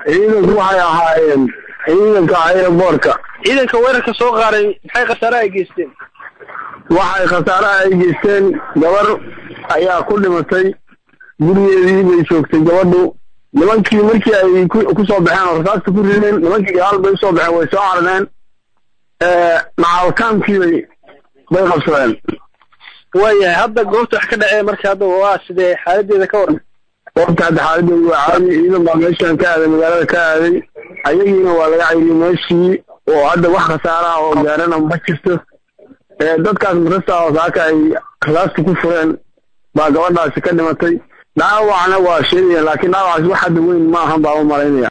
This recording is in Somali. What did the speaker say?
ciidanku waxay ahaayeen ciidanka aeroboortka ciidanka weerarka soo qaaday maxay khasaare ay geysteen waxay khasaaraha ay geysteen gabar ayaa ku dhimatay gurigeedii bay joogtay gabadhu nimankii markii ay ku soo baxeen oo rasaasta ku rideen nimankii gadaal bay usoo baxeen way soo carneen macalkaamkii bay bay qabsadeen waayahay hadda goobta wax ka dhacee marka hadda waa sidee xaaladeeda ka waran goobta hadda xaaladeedu waa caadi ciidan baa meeshan ka aaday magaalada ka aaday ayagiina waa laga cayriyey meeshii oo hadda wax khasaaraha oo gaarana ma jirto dadkaas marasta oo saaka ay rasaasta ku fureen baa gabadhaasi ka dhimatay dhaawacna waa sheegaya laakiin dhaawacaasi wax hadda weyn ma ahan baa u malaynaya